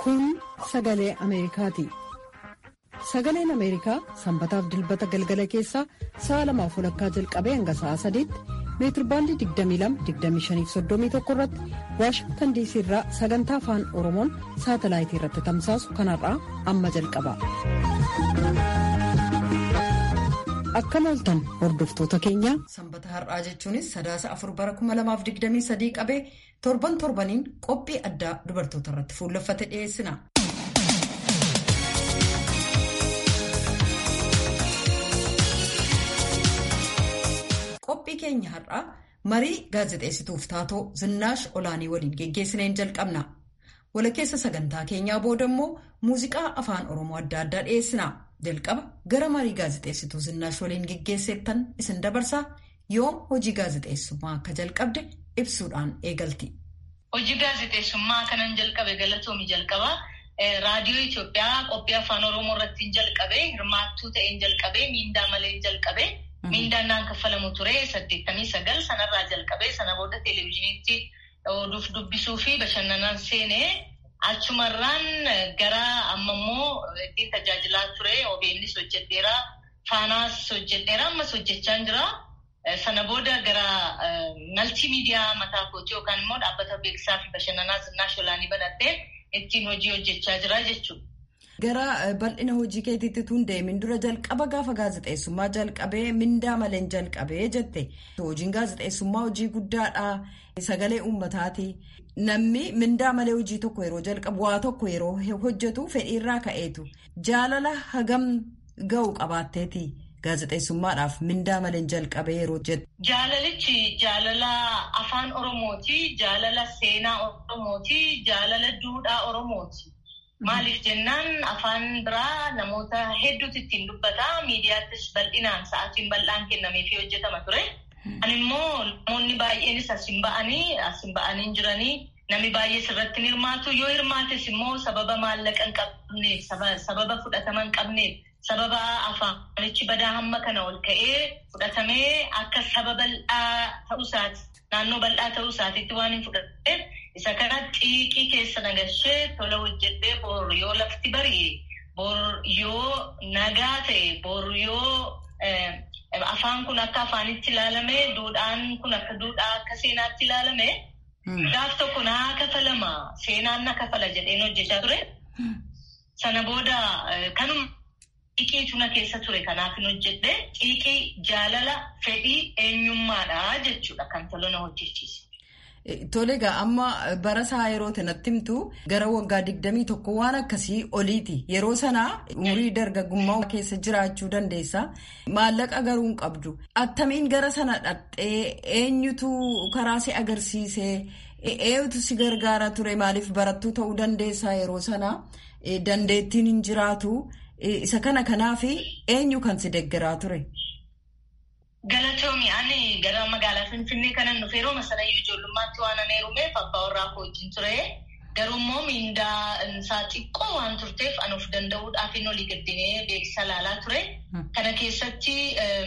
Kun sagalee Ameerikaati. Sagaleen Ameerikaa sanbataaf dilbata galgala keessaa sa'a lamaaf walakkaa jalqabee hanga sa'a sadiitti meetirbaandii 22-25-31 irratti waashingtan diisii irraa sagantaa afaan oromoon saatalaayitii irratti tamsaasu kanarraa amma jalqaba. Akkam ooltan hordoftoota keenya. Sanbata har'aa jechuunis sadaasa afur bara 2023 qabee torban torbaniin qophii addaa dubartoota irratti fuulleffate dhiyeessina. Qophii keenya har'aa marii gaazexeessituuf taatoo Zinnaash Olaanii waliin geggeessineen jalqabna. Walakkeessa sagantaa keenyaa booda immoo muuziqaa afaan Oromoo adda addaa dhiyeessina. Jalqaba gara marii gaazexeessituu Zinnaash waliin geggeesseettan isin dabarsaa yoom hojii gaazexeessummaa akka jalqabde ibsuudhaan eegalti. Hojii gaazexeessummaa kanan jalqabe galatoomi jalqaba. Raadiyoo Itoophiyaa qophii afaan Oromoo irratti jalqabe hirmaattuu ta'een jalqabe miindaa malee jalqabe. Miindaan naan kaffalamu ture saddeettamii sagal sanarraa jalqabee sana booda televezyiiniitti oduuf dubbisuu fi bashannanaan seenee achumarraan gara ammammoo ittiin tajaajilaa ture OBNs hojjedheera faanaas hojjedheera ammas hojjechaa jira. Sana booda gara maltii miidiyaa mataa kootii yookaan immoo dhaabbata beeksisaa fi bashannanaa Zinnaash Olaanii banattee ittiin hojii hojjechaa jira jechuudha. Gara bal'ina hojii keetiitti tun deemin dura jalqaba gaafa gaazexeessummaa jalqabee mindaa maleen jalqabee jette. Hojiin gaazexeessummaa hojii guddaadha. Sagalee uummataati. Namni mindaa malee hojii tokko yeroo jalqabu waa tokko yeroo hojjetu fedhiirraa ka'eetu. Jaalala hagam ga'u qabaatteeti gaazexeessummaadhaaf mindaa maleen jalqabee yeroo jettu. Jaalalichi jaalala afaan Oromooti. Jaalala seenaa Oromooti. Jaalala duudhaa Oromooti. Maaliif jennaan afaan biraa namoota hedduutu ittiin dubbata. Miidiyaattis bal'inaan sa'aatiin bal'aan kennameefii hojjetama ture. Ani immoo namoonni baay'eenis asin ba'anii asin ba'anii jiranii namni baay'ees irratti hin hirmaatu. Yoo hirmaates immoo sababa maallaqa hin qabneef, sababa fudhatama hin qabneef, sababa afaanichi badaa hamma kana ol ka'ee fudhatamee akka saba bal'aa ta'uusaati. Naannoo bal'aa ta'uu isaatiitti waan hin fudhateef isa kana xiiqii keessa nagashee tola hojjedhee bor yoo lafti bari'e bor yoo nagaa ta'e bor yoo afaan kun akka afaanitti ilaalame duudhaan kun akka duudhaa akka seenaatti ilaalame gaaf tokko naa kafalama seenaan na kafala jedheen hojjechaa ture. Sana booda kanuma xiiqiitu na keessa ture kanaaf hin hojjedhe xiiqii jaalala fedhii eenyummaadha jechuudha kan tola na hojjechiise. Tole egaa amma bara isaa yeroo natti himtu gara waggaa digdamii tokko waan akkasii oliiti. Yeroo sanaa umurii dargaggummaa keessa jiraachuu dandeessa. Maallaqa garuu hin qabdu. Attamiin gara sana dhaqxee eenyutu karaa si agarsiisee eenyutu si gargaara ture maaliif barattuu ta'uu dandeessaa yeroo sanaa dandeettiin hin jiraatu. Isa kana kanaaf eenyu kan si deeggaraa ture? Galatoomi ani gara magaalaa Finfinnee kanan dhufe yeroo masanayyuu ijoollummaatti waan ani heerumeef abbaa warraa koo wajjin ture. Garuu immoo miindaa isaa xiqqoo waan turteef ani of danda'uudhaaf hin olii gaddinee beeksisa ilaalaa ture. Kana keessatti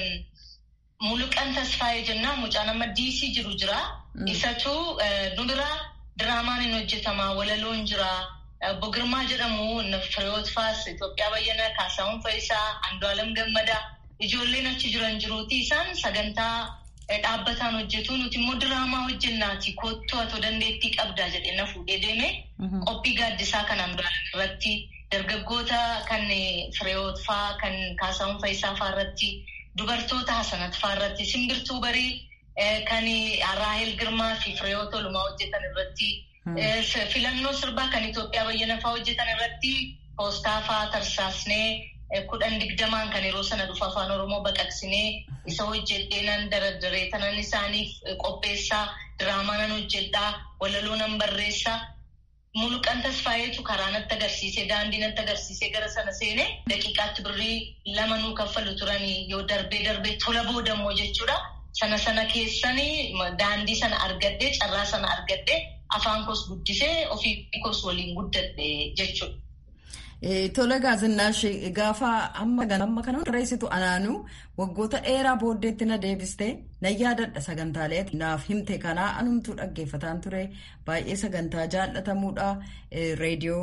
Muluqan Tasfaayee jennaan mucaan amma diisii jiru jira. Isatu nu bira diraamaan hin hojjetama walaloon jira. Obbo Girmaa jedhamu Fireewoot Faas Itoophiyaa bayyana Kaasaawwan Fayisaa Andu'aalam Gammadaa. Ijoolleen achi jiran jiruuti isaan sagantaa dhaabbataan hojjetu nuti immoo diraamaa hojjennaati kottu atoo dandeettii qabdaa jedhee na fuudhee deeme qophii gaaddisaa kanaan irratti dargaggoota kan fireewoot faa kan kaasaawwan faayisaa faa irratti dubartoota hasanat faa irratti simbirtuu barii kan raahel girmaa fi fireewoot olumaa hojjetan irratti filannoo sirbaa kan Itoophiyaa bayyana faa hojjetan irratti poostaa faa tarsaasnee. kudhan digdamaan kan yeroo sana dhufa afaan oromoo baqaqsinee isa hojjedhee nan daradaree tanan isaaniif qopheessaa diraamaa nan hojjedhaa walaloo nan barreessaa muluqan tasfaayeetu karaa natti agarsiisee daandii natti agarsiisee gara sana seenee daqiiqaatti birrii lama nuu kaffalu turanii yoo darbee darbee tola boodammoo jechuudha sana sana keessanii daandii sana argadhee carraa sana argadhee afaan koos guddisee ofii koos waliin guddadhe jechuudha. Tola Zinnaash gaafa amma kana barreessitu anaanuu waggoota dheeraa booddeetti na deebistee na yaadadha sagantaalee naaf himte kanaa anumtuu dhaggeeffataan ture baay'ee sagantaa jaallatamuudha reediyoo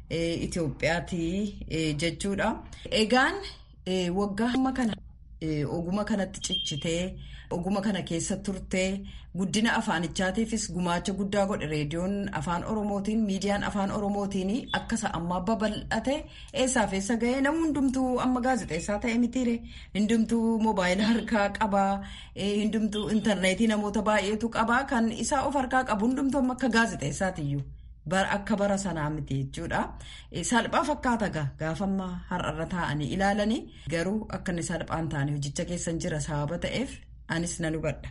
Itoophiyaati jechuudha. Egaan waggaa hamma kana oguma kanatti cichitee oguma kana keessa turtee guddina afaanichaatiifis gumaacha guddaa godhe reediyoon afaan oromootiin miidiyaan afaan oromootiin akkasa ammaa babal'ate eessaaf eessa ga'ee namni hundumtuu amma gaazexeessaa ta'e mitiire hundumtuu moobaayila harkaa qabaa hundumtuu intarneetii namoota baay'eetu qabaa kan isaa of harkaa qabu hundumtuu amma akka gaazexeessaatiyyuu. Akka bara sanaa miti jechuudha. Salphaa fakkaata gaafa amma har'arra taa'anii ilaalanii garuu akka inni salphaan ta'anii hojicha keessan jira sababa ta'eef anis nan hubadha.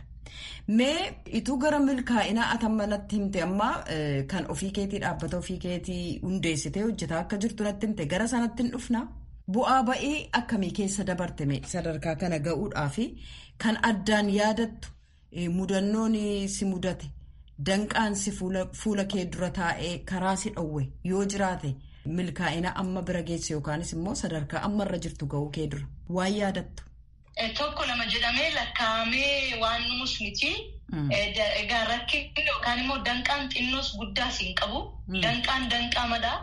Mee ituu gara milkaa'inaa atamma natti himte amma kan ofii keetii dhaabbata ofii keetii hundeessitee hojjetaa akka jirtu natti himte gara sanatti hin dhufna. Bu'aa ba'ii akkamii keessa dabarte sadarkaa kana ga'uudhaaf kan addaan yaadattu mudannoon si mudate. Danqaansi fuula kee dura taa'ee karaa si dhowwe yoo jiraate milkaa'ina amma bira geesse yookaanis immoo sadarkaa ammarra jirtu ga'uu kee dura waan yaadattu. Tokko lama jedhamee lakkaa'amee waan numus miti. Egaa rakkinni yookaan immoo danqaan xinnoos guddaas hin qabu. Danqaan danqaa madaa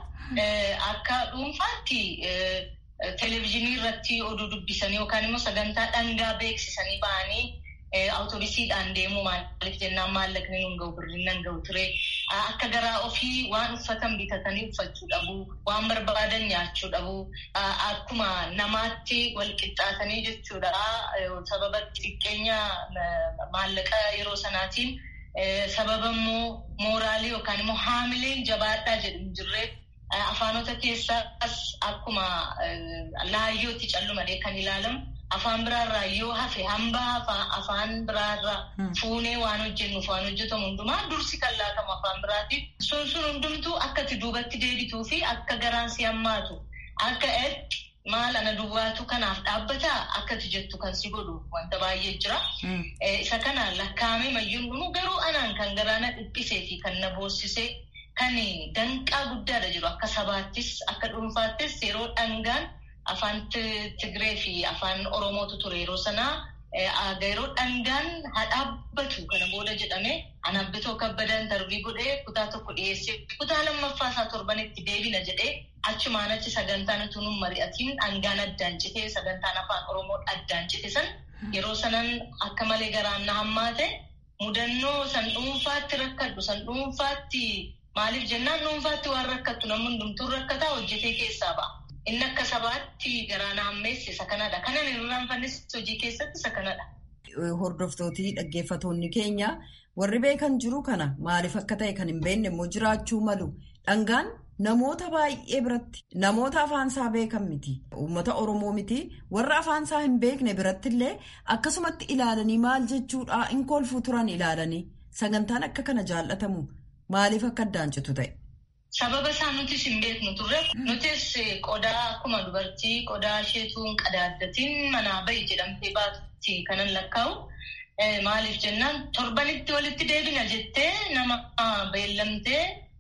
akka dhuunfaatti televezyiinii irratti oduu dubbisanii yookaan immoo sagantaa dhangaa beeksisanii ba'anii. Awutoobisiidhaan deemuu maaliif jennaan maallaqni nun gahu birriin nan gahu ture. Akka garaa ofii waan uffatan bitatanii uffachuu dhabu. Waan barbaadan nyaachuu dhabu. Akkuma namaatti wal qixxaatanii jechuudha. Sababa xiqqeenya maallaqa yeroo sanaatiin sababa immoo mooraalii yookaan immoo haamileen jabaadhaa jedhu jirree afaanota keessaas akkuma laayyootti callumadee kan ilaalamu. Afaan biraarraa yoo hafe hambaa afaan biraarraa fuunee waan hojjennuuf waan hojjetamu hundumaa dursi kan laatamu afaan biraatiif sun sun hundumtuu akkati duubatti deebituu fi akka garaan si hammaatu akka eetti maal ana duwwaatu kanaaf dhaabbataa akkati jettu kan si godhu wanta baay'ee jira. Isa kana lakkaa'amee mayyuun dhumuu garuu anaan kan garaana dhiphisee fi kan na boossisee kan danqaa guddaadha jiru akka sabaattis akka dhuunfaattis yeroo dhangaan. Afaan Tigree fi afaan Oromootu ture yeroo sanaa yeroo dhangaan haa dhaabbatu kana booda jedhame anabbitoo kabbada intarvii godhee kutaa tokko dhiyeessee kutaa lammaffaa isaa torbanitti deebina jedhee achumaan achi sagantaan utuu nun mari'atiin dhangaan addaan citee sagantaan afaan Oromoo addaan cite san yeroo sanan akka malee garaan na hammaate mudannoo san dhuunfaatti rakkadhu san dhuunfaatti maaliif jennaan dhuunfaatti waan rakkattu namni hundumtuu rakkataa hojjetee keessaa ba'a. Inni akka sabaatti garaa na hammeesse isa kanadha. Kanan irraanfannis hojii keessatti isa kanadha. Hordoftootii dhaggeeffatoonni keenya warri beekan jiru kana maaliif akka ta'e kan hin beekne immoo jiraachuu malu dhangaan namoota baay'ee biratti namoota afaansaa beekan miti uummata oromoo miti warra afaansaa hin beekne biratti illee akkasumatti ilaalanii maal jechuudha hin kolfuu turan ilaalanii sagantaan akka kana jaallatamu maaliif akka addaan citu ta'e. Sababa isaa nutis hin beeknu turre nutis qodaa akkuma dubartii qodaa isheetuun qadaaddatiin manaa bahi jedhamtee baatutti kanan lakkaa'u. Maaliif jennaan torbanitti walitti deebina jettee nama beellamtee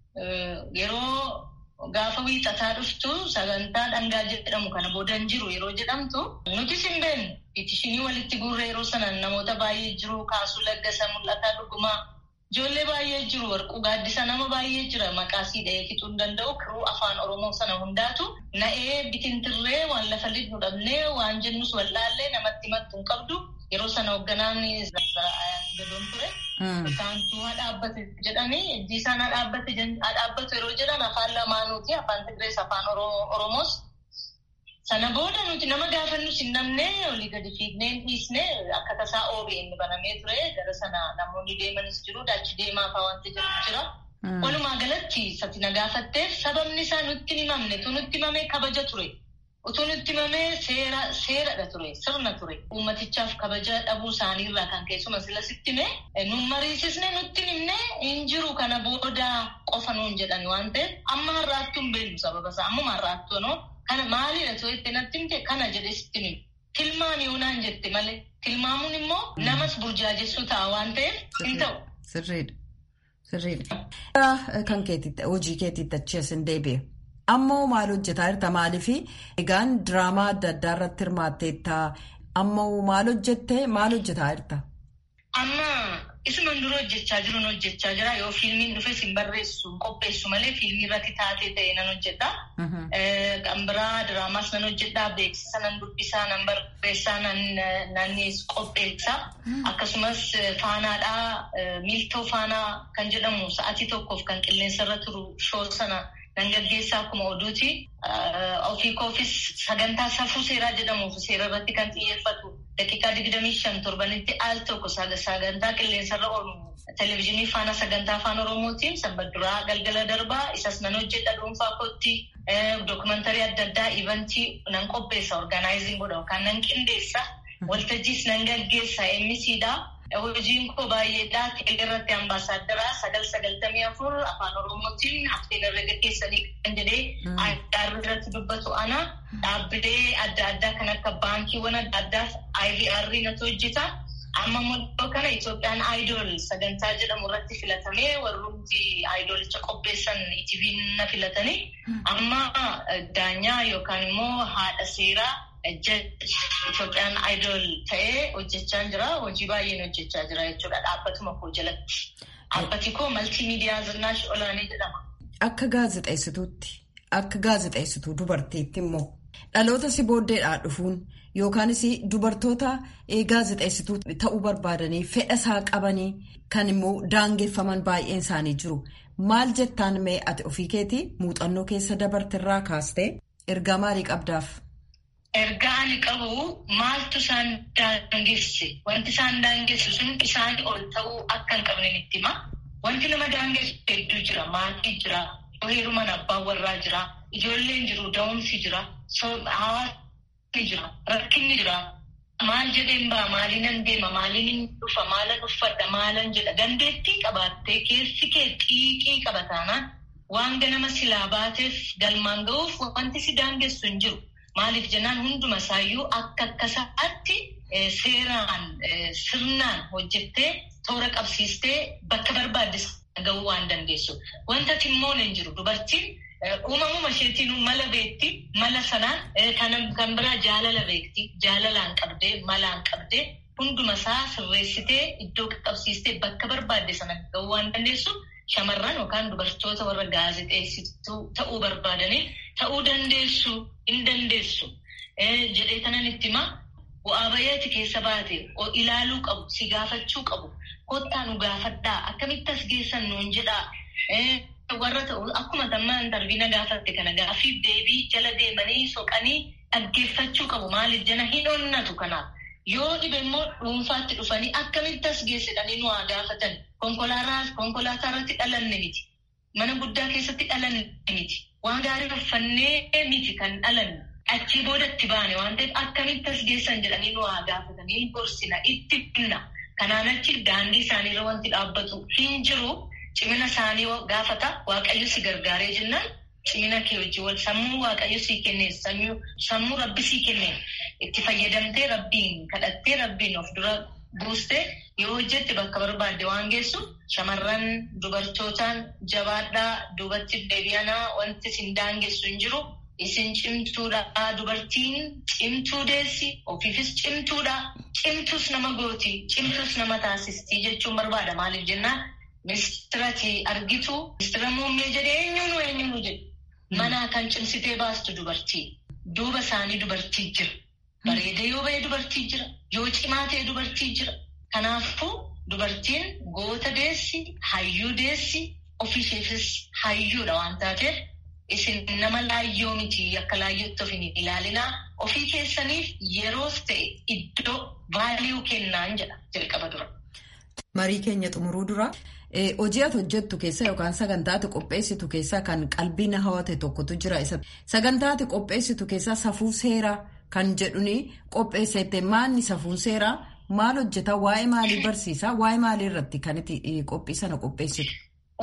yeroo gaafa wiixataa dhuftu sagantaa dhangaa jedhamu kana booda hin jiru yeroo jedhamtu nutis hin beeknu. Itishinii walitti guurre yeroo sana namoota baay'ee jiru kaasuu laggasa mul'ataa dhugumaa. Ijoollee baay'ee jiru warquu gaaddisa nama baay'ee jira maqaa sii dhahee fixuu hin danda'u kiruu afaan oromoo sana hundaatu na'ee bitintirree waan lafa lidhu dhabnee waan jennus wallaallee namatti himattu hin qabdu yeroo sana hoogganaan gadoon ture. Isaantu haa dhaabbate jedhanii ijji isaan haa dhaabbatu yeroo jedhan afaan lamaanuuti afaan Tigrees afaan Oromoos. Sana booda nuti nama gaafannus hin namne olii gadi fiignee hin dhiisne akka tasaa OBN banamee ture gara sana namoonni deemanis jiru achi deemaa fa'aa wanti jedhu jira. Walumaa galatti sati na gaafatteef sababni isaa nutti himamne tu nutti himamee kabaja ture. Utuu nutti himamee seera seeradha ture sirna ture. Uummatichaaf kabaja dhabuu isaaniirraa kan keessuma sila sitti hime nun mariisisne nutti himne hin jiru kana booda qofa nuun jedhani waan ta'eef amma har'aattuu hin beeknu sababa isaa ammuma har'aattuu noo. Kana maalidha too itti natti himte kana jedhee sitti hime. Tilmaami yoonaan jette malee tilmaamuun immoo namas burjaajessuu ta'a waan ta'eef hin ta'u. Sirriidha. Sirriidha. Kan keetitti hojii keetitti achi as hin deebi'e. Ammoo maal hojjetaa jirta maaliifi egaan diraamaa adda addaa irratti hirmaatteetta ammoo maal hojjettee maal hojjetaa jirta? Amma isuman dura hojjechaa jiru hojjechaa jira. Yoo fiilmiin dhufes hin barreessu hin qopheessu malee fiilmii irratti taatee ta'e nan hojjedha. Kan biraa diraamaas nan hojjedha. Beeksisa nan dubbisaa nan barreessaa nan qopheessa. Akkasumas faanaadhaa miiltoo faanaa kan jedhamu sa'atii tokkoof kan qilleensarra turu shoo sana nan gaggeessaa akkuma oduuti. Ofii koofis sagantaa safuu seeraa jedhamuuf seera irratti kan xiyyeeffatu daqiiqaa digdamii shan torbanitti al tokko sagantaa qilleensarra oolu televezyiinii faana sagantaa afaan oromootiin sanbadduraa galgala darbaa isas nan hojjedha dhuunfaa kootti dookumantarii adda addaa ivantii nan qopheessa orgaanaayizing godha yookaan nan qindeessa waltajjiis nan gaggeessa emisiidha. Hojiin koo baay'eedha. Teelee irratti ambaasaaddara sagal sagaltamii afur afaan oromootiin hafteen irra gaggeessanii kan jedhee addaa irratti dubbatu ana dhaabbilee adda addaa kan akka baankiiwwan adda addaaf IVR natu hojjeta. Amma immoo kana Itoophiyaan Aayidol sagantaa jedhamu irratti filatamee warroonni Aayidolicha qopheessan ITV'n na filatanii amma daanyaa yookaan immoo haadha seeraa Itoophiyaan Aayidol ta'ee hojjechaa jira. Hojii baay'een hojjechaa jira jechuudha dhaabbatuma koo jalatti. Dhaabbati koo maltii miidiyaa Zinnaash Olaanee jedhama. Akka gaazexeessituutti akka gaazexeessituu dubartiitti immoo dhaloota si booddeedhaa dhufuun yookaanis dubartoota gaazexeessituu ta'uu barbaadanii fedha isaa qabanii kan immoo daangeffaman baay'een isaanii jiru. Maal jettaan mee ati ofii keetii muuxannoo keessa dabartirraa kaastee ergaa maalii qabdaaf? Ergaa ani qabu maaltu isaan daangesse wanti isaan daangesse sun isaan ol ta'uu akka hin qabne itti hima. Wanti nama daangessu hedduu jira maatii jira heeruman abbaan warraa jira ijoolleen jiru da'umsi jira hawaasni jira rakkinni jira maal jedheen ba'a maaliinan deema maaliin dhufa maalan uffadha maalan jedha dandeettii qabaattee keessi kee xiiqii qabataanaan waan ganama silaa baateef galmaan ga'uuf wanti si daangessu hin jiru. Maaliif jennaan hunduma isaayyuu akka akkasaatti seeraan sirnaan hojjettee toora qabsiistee bakka barbaadde ga'uu waan dandeessu. Wanta timmoon hin jiru dubartiin uumamuma isheetiin mala beekti mala sanaan kan biraa jaalala beekti jaalalaan qabdee malaan qabdee hunduma isaa sirreessitee iddoo qabsiistee bakka barbaadde sana ga'uu waan dandeessu. Shamarran yookaan dubartoota warra gaazexeessituu ta'uu barbaadanii ta'uu dandeessu hin dandeessu jedhee kanan itti himaa bu'aa bayeeti keessa baate ilaaluu qabu si gaafachuu qabu kottaa nu gaafadhaa akkamitti as geessan nuun jedhaa warra ta'u akkuma tamma darbiina gaafatte kana gaafiif deebii jala deemanii soqanii dhaggeeffachuu qabu maaliif jana hin onnatu kanaaf. Yoo dhibe immoo dhuunfaatti dhufanii akkamitti as geessidhanii nu haa gaafatan. Konkolaataa irratti dhalanne miti. Mana guddaa keessatti dhalanne miti. Waan gaarii uffannee miti kan dhalanne. Achii boodatti baane waan ta'eef akkamitti as geessan jedhanii nu haa gaafatanii gorsina itti himna. Kanaan achi daandii isaaniirra wanti dhaabbatu hin jiru. Cimina isaanii gaafata. Waaqayyo si gargaaree jennaan. Cimina kee hojii wal sammuu waaqayyo sii kennee sammuu rabbi sii kennee itti fayyadamtee rabbiin kadhattee rabbiin of dura buustee yoo hojjette bakka barbaadde waan geessu shamarran dubartootaan jabaadhaa duubatti deebi'anaa wanti isin daangessu hin jiru isin cimtuudha dubartiin cimtuu deessi ofiifis cimtuudha cimtus nama gooti cimtus nama taasistii jechuun barbaada maaliif jennaan ministirati argitu ministira muummee jedhee eenyuunu eenyuunu jedhu. Manaa kan cimsitee baastu dubartii. Duuba isaanii dubartii jira. Bareedee yoo ba'e dubartii jira. Yoo cimaa ta'e dubartii jira. Kanaafuu dubartiin goota deessi, hayyuu deessi, ofiisheefis hayyuudha waan taateef isin nama laayyoo miti akka laayyootti of hin ilaalinaa. Ofii keessaniif yeroos ta'e iddoo vaaliyuu kennaan jedha jalqaba dura. Marii keenya xumuruu dura. Hojii ati hojjettu keessa yookaan sagantaa ati qopheessitu keessaa kan qalbii na hawwate tokkotu jira. Sagantaa ati qopheessitu keessaa safuu seeraa kan jedhuni qopheessite maanni safuun seeraa maal hojjeta waa'ee maalii barsiisa waa'ee maalii irratti kan itti qophii sana qopheessitu.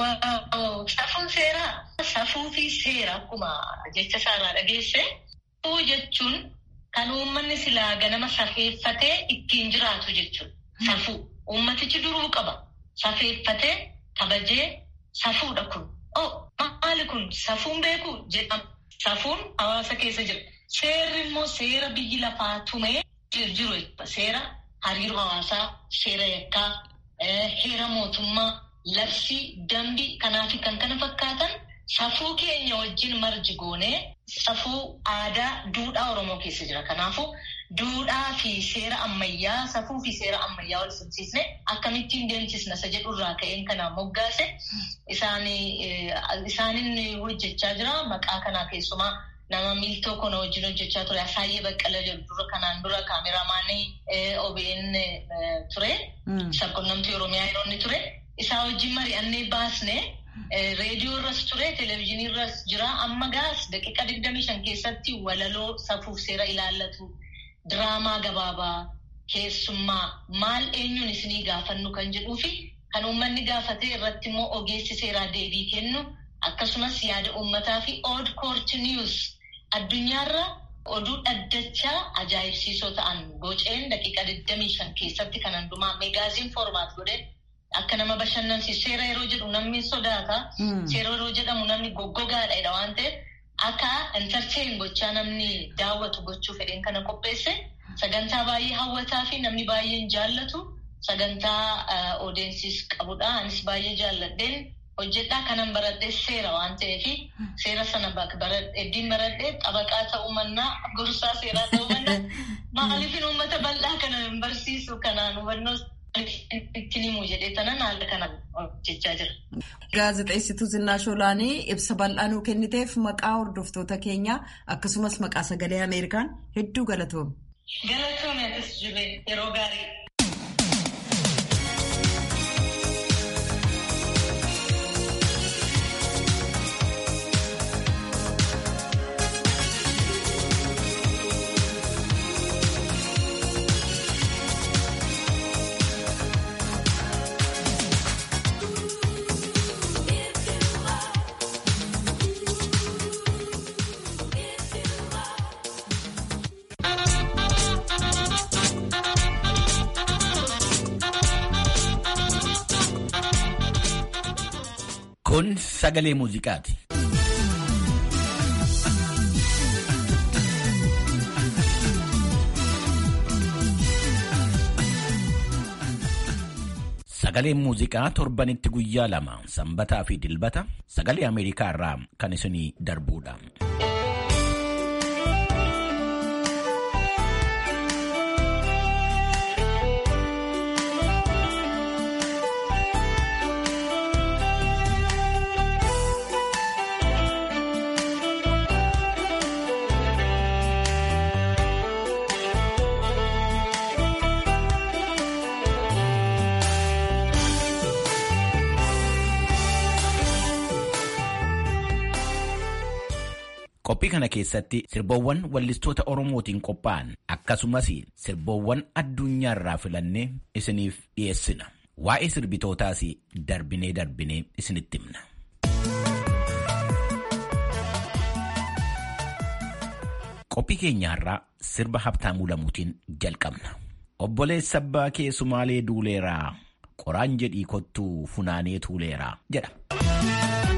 Safuun seeraa safuu fi seera akkuma jecha isaarraa dhageesse safuu jechuun kan uummanni silaa ganama safeeffatee ittiin jiraatu jechuudha. Safuu uummatichi duruu qaba. Safeeffatee kabajee safuudha kun. Oh maali kun safuun beeku jedhama. Safuun hawaasa keessa jira. Seerri immoo seera biyyi lafaa tumee jiru seera hariiroo hawaasaa, seera yakkaa, heera mootummaa, labsii, dambii kanaa fi kan kana fakkaatan safuu keenya wajjin marji goonee safuu aadaa, duudhaa Oromoo keessa jira. Kanaafuu duudhaa fi seera ammayyaa, safuu fi seera ammayyaa wal simsiisne akkamittiin deemsisna isa jedhurraa ka'een kanaan moggaase isaanin hojjechaa jira. Maqaa kanaa keessumaa nama miiltoo kana wajjin hojjechaa ture. Asaayyee Baqqala jedhu dura kanaan dura kaameraamaanii OBN ture. Sabquunnamtii Oromiyaa yeroo inni ture. Isaa wajjin mari'annee baasne reediyoo irras ture, televezyiinii irras jira. Amma gaas daqiiqa digdamii shan keessatti walaloo safuuf seera ilaallatu. Diraamaa gabaabaa keessummaa maal eenyuun isinii gaafannu kan jedhuu fi kan uummanni gaafatee irratti immoo ogeessi seeraa deebii kennu akkasumas yaada uummataa fi ood koorti niwus addunyaarra oduu dhaddachaa ajaa'ibsiisoo ta'an boceen daqiiqa 25 keessatti kan hundumaa meegaaziin foormaat godhe akka nama bashannansiisu seera yeroo jedhu namni sodaata seera yeroo jedhamu namni goggogaadha waan ta'eef. Akka intarteen gochaa namni daawwatu gochuu fedheen kana qopheesse sagantaa baay'ee hawwataa fi namni baay'een jaallatu sagantaa odeensiis qabudha. Anis baay'ee jaalladheen hojjedhaa kanan baradhee seera waan ta'eef seera sana eddiin baradhee xabaqaa ta'uu mannaa gorsaa seeraa ta'uu mannaa maaliifin uummata bal'aa kana hin barsiisu kanaan hubannoo ittiin himuu jedhee tanan haala kanaan hojjechaa jira. Gaazexeessituu Zinnaash Olaanii ibsa bal'aa nuu kenniteef maqaa hordoftoota keenyaa akkasumas maqaa sagalee Ameerikaan hedduu galatoomi. Galatoomi atis jibee yeroo gaarii. Kun sagalee muuziqaati. Sagaleen muuziqaa torbanitti guyyaa lama sanbataa fi dilbata sagalee Ameerikaa irraa kan isinii darbuudha. Qophii kana keessatti sirboowwan wallistoota Oromootiin qophaa'an akkasumas sirboowwan addunyaarraa filannee isiniif dhiyeessina. Waa'ee sirbitootaas darbinee darbinee isinitti himna. Qophii keenyaarraa sirba Habtaamuu Lamuutiin jalqabna. Obboleessa abbaa kee Sumaalee duuleeraa qoraan jedhii kottuu funaanee tuuleeraa jedha.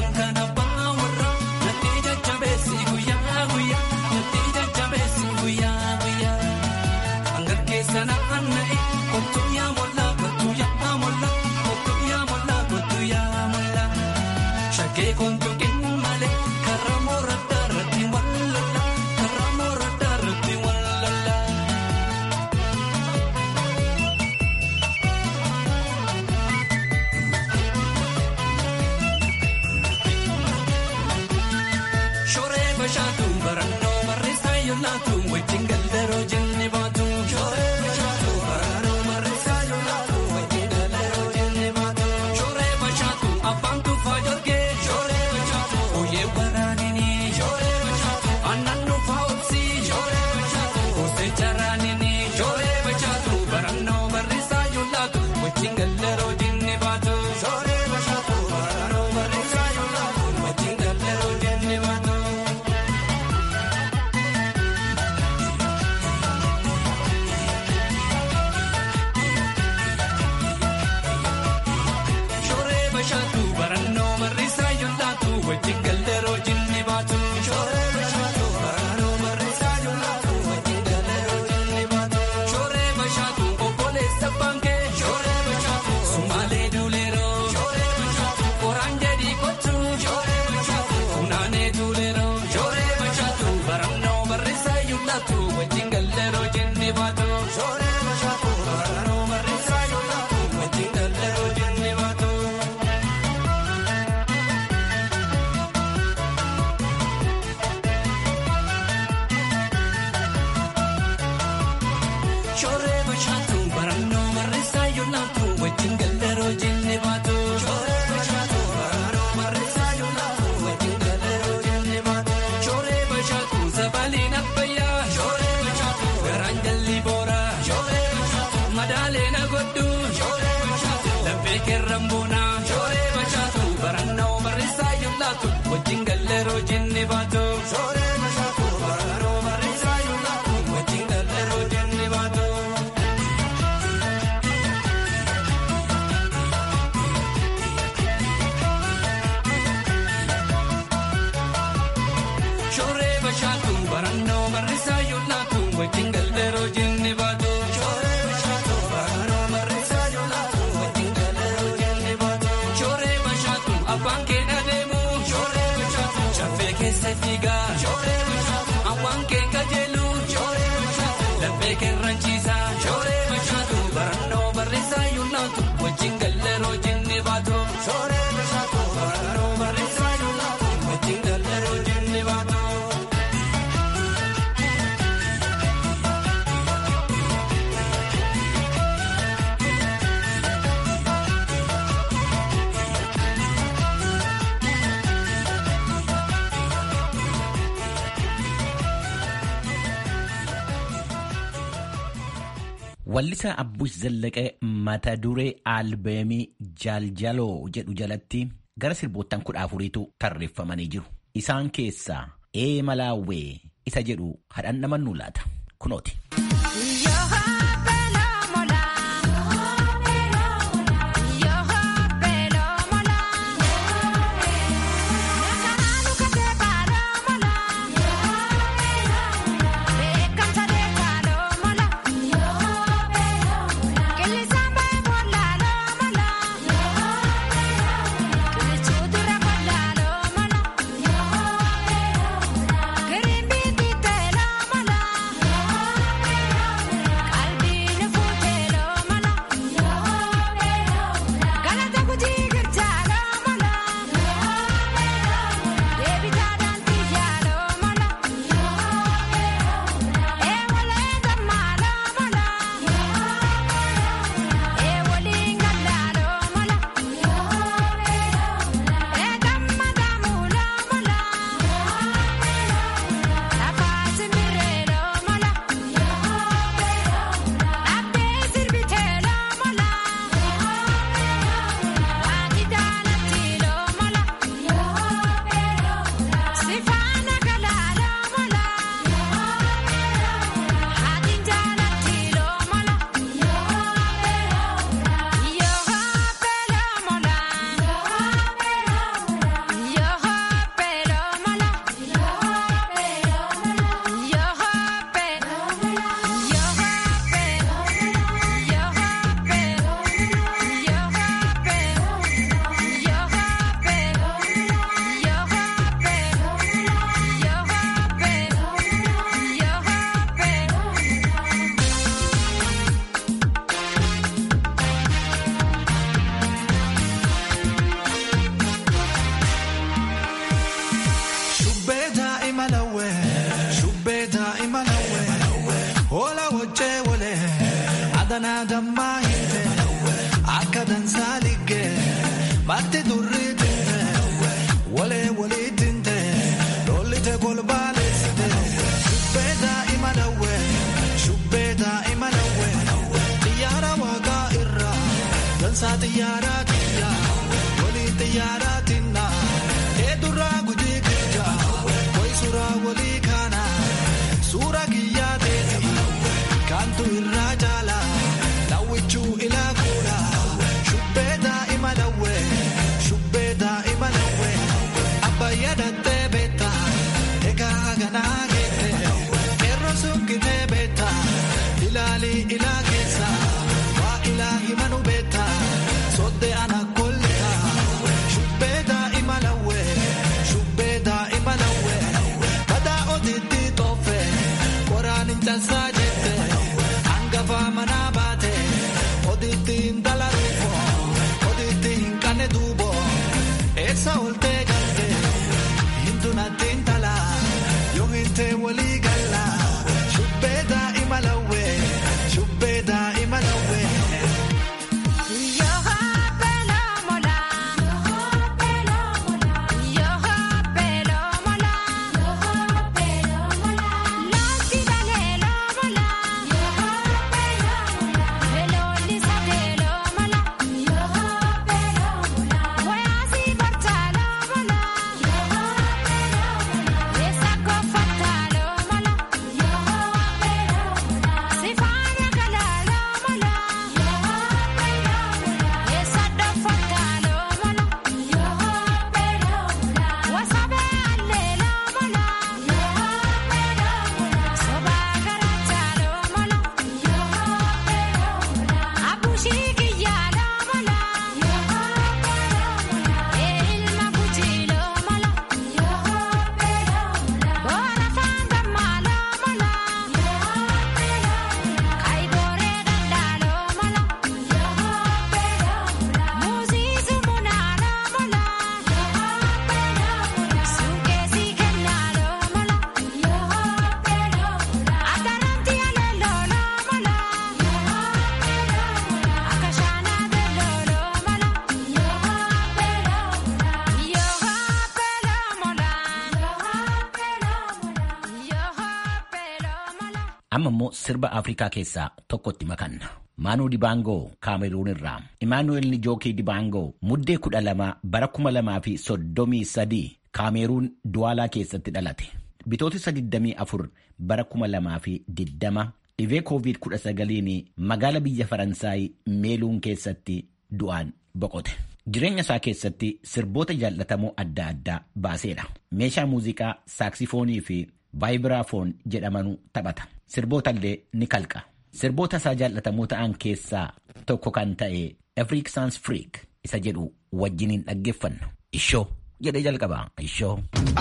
guyyaa wajjin galleroo jenne baatu. Shoree bashaatu baraanoo marreessaa yoo laatu wajjin galleroo jenne baatu. Shoree bashaatu abbaan tuffaa jorgee. Shoree bashaatu ooyee waraanini. Shoree bashaatu aannan nuufaa obsi. Shoree bashaatu goosee jaraanini. Shoree bashaatu baraanoo marreessaa yoo laatu wajjin galleroo jenne baatu. Shoree bashaatu baraanoo marreessaa yoo laatu wajjin galleroo jenne baatu. Shoree bashaatu barannoo marrisaa yoo laatu wajjin galleroo jinni baatu. Shoree bashaatu barannoo marrisaa yoo laatu wajjin galleroo jinni baatu. Shoree bashaatu obboleessa bankee. Shoree bashaatu sumaalee duuleeroo. Shoree bashaatu qoraan jedhii kottu. Shoree bashaatu funaanee duuleeroo. Shoree bashaatu barannoo marrisaa yoo laatu wajjin galleroo jinni baatu. Shoree bashaatu barannoo marrisaa yoo laatu wajjin galleroo jinni baatu. Shoree bashaatu barannoo marreessaa yoo laatu wajjin galleroo jenne baatu. Shoree bashaatu barannoo marreessaa yoo laatu wajjin galleroo jenne baatu. Shoree bashaatu zabaliin abbayyaa. Shoree bashaatu garaan jalli booraa. Shoree bashaatu madaaleen agodhu. Shoree bashaatu laphee kerran boonaa. Shoree bashaatu barannoo marreessaa yoo laatu wajjin galleroo jenne baatu. Shoree bashaatu barannoo marreessaa yoo laatu wajjin galleroo jenne baatu. Shoree bashaatu barannoo marrisaa yoo laatu wajjin galleroo jenne baatu. Shoree bashaatu barannoo marrisaa yoo laatu wajjin galleroo jenne baatu. Shoree bashaatu abbaan kee adeemu. Shoree bashaatu shaffee keessa fiigaa. Shoree bashaatu awwaan kee kajeelu. Shoree bashaatu laphee kerranchiisa. Shoree bashaatu barannoo barreessaa yoo laatu wajjin galleroo jenne baatu. Shoree bashaatu barannoo barreessaa yoo laatu wajjin galleroo jenne baatu. Wallisaa Abbush Zallaqee mata duree albeemii Jaaljaloo jedhu jalatti gara sirboottan kudha afuriitu tarreeffamanii jiru. Isaan keessaa ee malaawwee isa jedhu hadhaan namannuu laata. Kunooti. Green bean, tela mala. xiyyaaraatiin waliin xiyyaaraatiin eedurraa gujii guddaa wayi suuraa walii kaana suuraa kiyyaa ta'e kaantu irraa jaala daawwichuu ilaa fuudha shubbee daa'ima dawwee shubbee daa'ima dawwee abbayyaa dattee beekta egaa ganaa geesse qeerroo sunkitee beekta ilaalii ilaa keessa waa ilaa himanu beekta soddee ana kolta shubbee daa'ima dawwee shubbee daa'ima dawwee badaa otiitti toofe qoraan hin cansaa jette hangafaa manaa baate otiitti hin dalaruufo otiitti hin qanne duubo eessa oltee galte hintu natti hin tala yoo hintee walii galla shubbee daa'ima lawwee shubbee daa'ima lawwee. amma immoo sirba afrikaa keessaa tokkotti makanna maanuu dibaangoo kaameruun irraa imaanuweel nijookii dibaangoo muddee kudha lama bara kuma lamaa fi soddomii sadii kaameruun duwaalaa keessatti dhalate bitootessa 24 bara kuma lamaa fi diddama dhibee koovid 19 magaala biyya faransaay meeluun keessatti du'aan boqote. Jireenya isaa keessatti sirboota jaallatamoo adda addaa baaseedha. Meeshaa muuziqaa saaksifoonii fi vaayibiraafoon jedhamanu taphata. Sirboota illee ni kalqa. Sirboota isaa jaallatamoo ta'an keessaa tokko kan ta'e Afriik Saans Friik isa jedhu wajjiniin dhaggeeffanna. Ishoo jedhee jalqaba. Ishoo.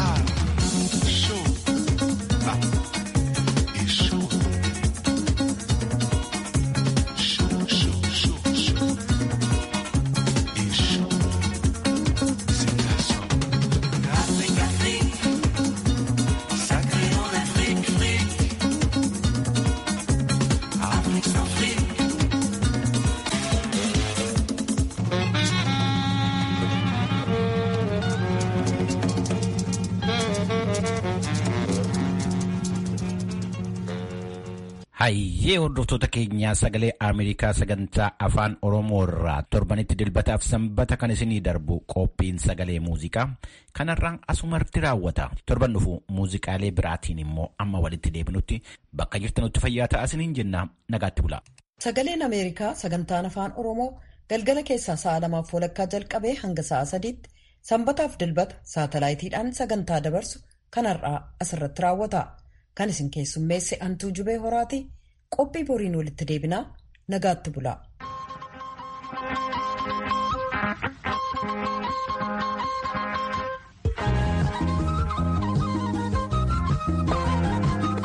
Hayyee hordoftoota keenyaa sagalee Ameerikaa sagantaa afaan Oromoo irraa torbanitti dilbataaf sanbata kan isinii darbu qophiin sagalee muuziqaa kanarraan asumarratti raawwata. Torban dhufu muuziqaalee biraatiin immoo amma walitti deebinutti bakka jirtanutti fayyaa ta'aa isiniin jenna nagaatti bula. Sagaleen Ameerikaa sagantaan afaan Oromoo galgala keessaa sa'a lamaaf walakkaa jalqabee hanga sa'a sadiitti sanbataaf dilbata saatalaayitiidhaan sagantaa dabarsu kanarraa asirratti raawwata. Kan isin keessummeesse Antuu Jubee Horaati qophii boriin walitti deebinaa nagaatti bula.